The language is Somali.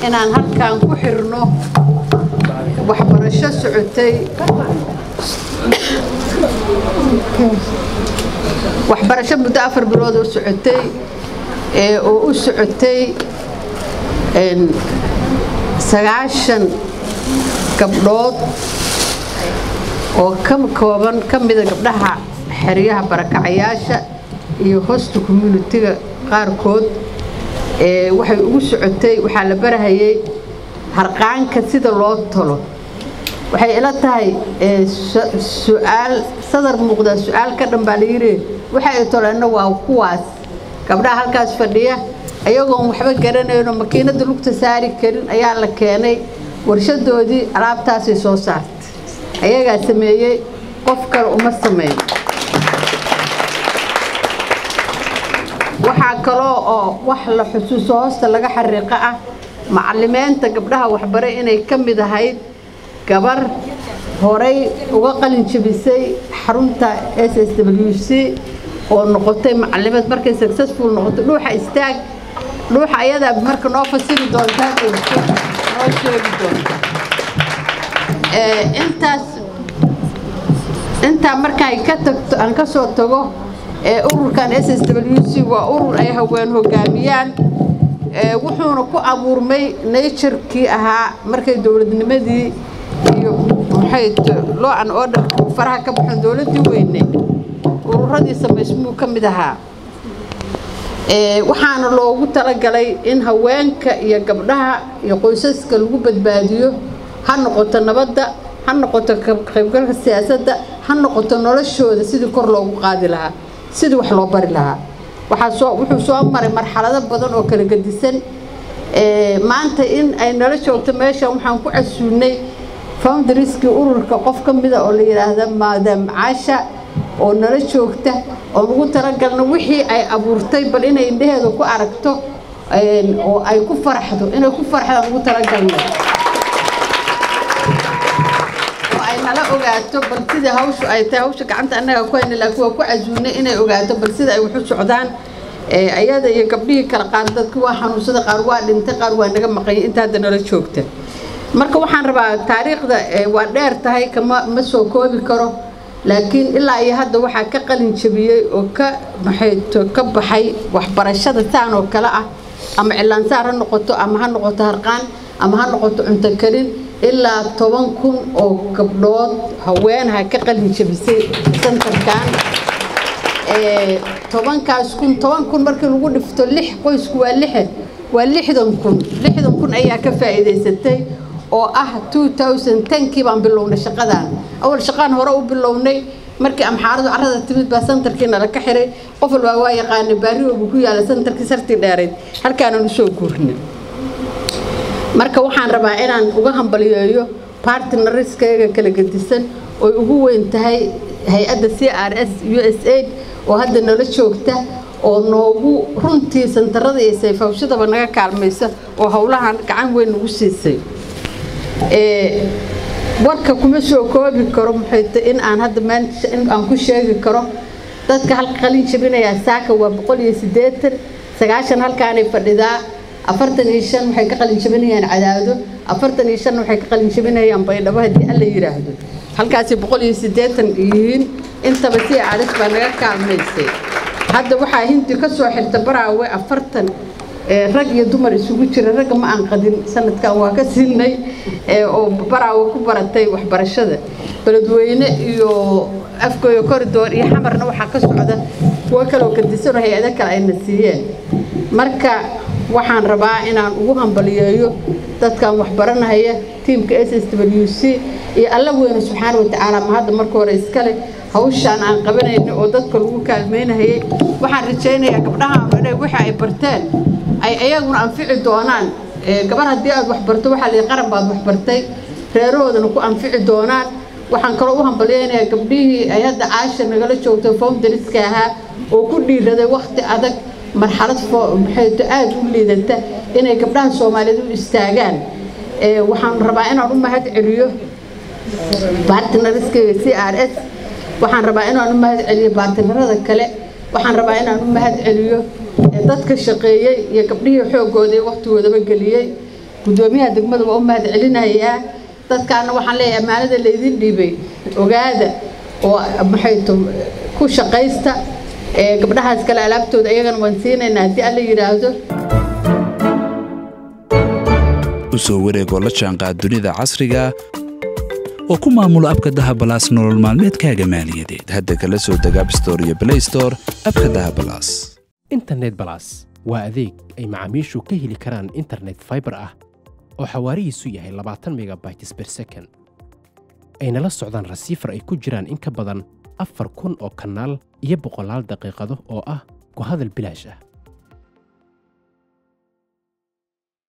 inaan halkan ku xirno waxbarasho socotay waxbarasho muddo afar bilood oo socotay ee oo u socotay sagaashan gabdhood oo ka kooban ka mida gabdhaha xeryaha barakacayaasha iyo hosta communitiga qaarkood ee waxay ugu socotay waxaa la barahayay harqaanka sida loo tolo waxay ila tahay su-aal sadar muuqdaa su-aal ka dhan baa layidhi waxa ay toleenna waa kuwaas gabdhaha halkaas fadhiya ayagoon waxba garanayno makiinada lugta saari karin ayaa la keenay warshadoodii alaabtaasay soo saartay ayagaa sameeyey qof kale uma sameyn waxaa kaloo oo wax la xusuuso hoosta laga xariiqo ah macalimiinta gabdhaha waxbare inay ka mid ahayd gabar horay uga qalin jabisay xarunta s s w c oo noqotay macalimeed markay successful noqotay dhuuxa istaag dhuuxa ayadaa marka noo fasiri doontaa noo sheegi doonta intaas intaa markaan ka tagto aan ka soo tago ururkan s s w c waa urur ay haween hogaamiyaan wuxuuna ku abuurmay naturkii ahaa markay dowladnimadii iyo maxay loo an orderka faraha ka baxan dowladdii weyne ururadii samaysmuu ka mid ahaa waxaana loogu talagalay in haweenka iyo gabdhaha iyo qoysaska lagu badbaadiyo ha noqoto nabadda ha noqoto qaybgalka siyaasadda ha noqoto noloshooda sidii kor loogu qaadi lahaa sidii wax loo bari lahaa waxaa soo wuxuu soo maray marxalado badan oo kala gedisan maanta in ay nala joogto meeshan waxaan ku casuunay foundariskii ururka qof ka mida oo la yidhaahda maadam caasha oo nala joogta oo lagu talagalna wixii ay abuurtay bal inay indhaheeda ku aragto oo ay ku farxdo inay ku farxdaan ugu talagalna oo ay nala ogaato bal sidai hawshu ay tahay hawsha gacanta annaga ku hayna laakiin waa ku casuunay inay ogaato bal sida ay wax u socdaan ayada iyo gabdhihii kala qaar dadki waa xanuunsada qaar waa dhintay qaar waa naga maqanyay inta hadda nala joogta marka waxaan rabaa taariikhda waa dheer tahay kama ma soo koobi karo laakiin ilaa iyo hadda waxaa ka qalin jabiyey oo ka maxayto ka baxay waxbarashada saan oo kale ah ama cilaansaar ha noqoto ama ha noqoto harqaan ama ha noqoto cunto karin ilaa toban kun oo gabdhood haweenha ka qalin jabisay santarkan tobankaas kun toban kun markii lagu dhifto lix qoysku waa lixan waa lixdan kun lixdan kun ayaa ka faa'iidaysatay oo ah 2010kii baan bilownay shaqadan awal shaqaan hore u bilownay markii amxaaradu carrada timid baa santarkii nala ka xiray qof walbaa waa yaqaanay baari oo ku yaala santarkii sartii dheerayd halkaanaan usoo guurnay marka waxaan rabaa inaan uga hambaliyeeyo partnerskayga kala gedisan oy ugu weyn tahay hay-adda c r s u s aid oo hadda nala joogta oo noogu runtii santarada iyo sayfawshadaba naga kaalmaysa oo howlahan gacan weyn nagu siisay warka kuma soo koobi karo maxayta in aan hadda maanta in aan ku sheegi karo dadka halka qalin jabinayaa saaka waa boqol iyo siddeetan sagaashan halkaanay fadhidaa afartan iyo shan waxay ka qalin jabinayaan cadaado afartan iyo shan waxay ka qalin jabinayaan baydhabo haddii alla yidhaahdo halkaasi boqol iyo siddeetan yihiin intaba si aris baa naga kaalmaysay hadda waxaa hindi ka soo xirta baraawe afartan rag iyo dumar isugu jira ragga ma aan qadin sanadkan waa ka siinay oo baraawe ku baratay waxbarashada beledweyne iyo afgooyo koridoor iyo xamarna waxaa ka socda kuwo kaloo kadisanoo hay-ado kale ayna siiyeen marka waxaan rabaa inaan ugu hambaliyeeyo dadkan waxbaranahaya tiimka s s w c iyo alla weyne subxaana watacaala ma hadda marka hore iskale hawshaan aan qabanayna oo dadka lagu kaalmeynahayay waxaan rajaynayaa gabdhahaan inay wixii ay barteen ay ayaguna anfici doonaan gabar haddii aad waxbarto waxaa la qaran baad waxbartay reerahoodana ku anfici doonaan waxaan kaloo u hambalyaynayaa gabdhihii ay hadda caasha nagala joogto foundariska ahaa oo ku dhiiraday wakhti adag marxalad maxayto aada u liidata inay gabdhaha soomaaliyeed u istaagaan waxaan rabaa inaan u mahad celiyo bartnariskayga c r s waxaan rabaa inaan u mahad celiyo baartinarada kale waxaan rabaa inaan u mahad celiyo dadka shaqeeyey iyo gabdhihii xoogooda iyo waqtigoodaba geliyey guddoomiyaha degmada waa u mahad celinayaa dadkaana waxaan leeyahay ammaanada laydin dhiibay ogaada oo maxay to ku shaqaysta ee gabdhahaas kale alaabtooda iyagana waan siinaynaa haddii alla yidhaahdo u soo wareegoo la jaanqaad dunida casriga oo ku maamulo abka dahabalaas nolol maalmeedkaaga maaliyadeed hadda kala soo deg abstore iyo blaystore abka dahabalaas internet balas waa adeeg ay macaamiishu ka heli karaan internet fiber ah oo xawaarihiisu yahay labaatan megabytes per second ayna la socdaan rasiifar ay ku jiraan in ka badan afar kun oo kanaal iyo boqolaal daqiiqado oo ah ku hadal bilaash ah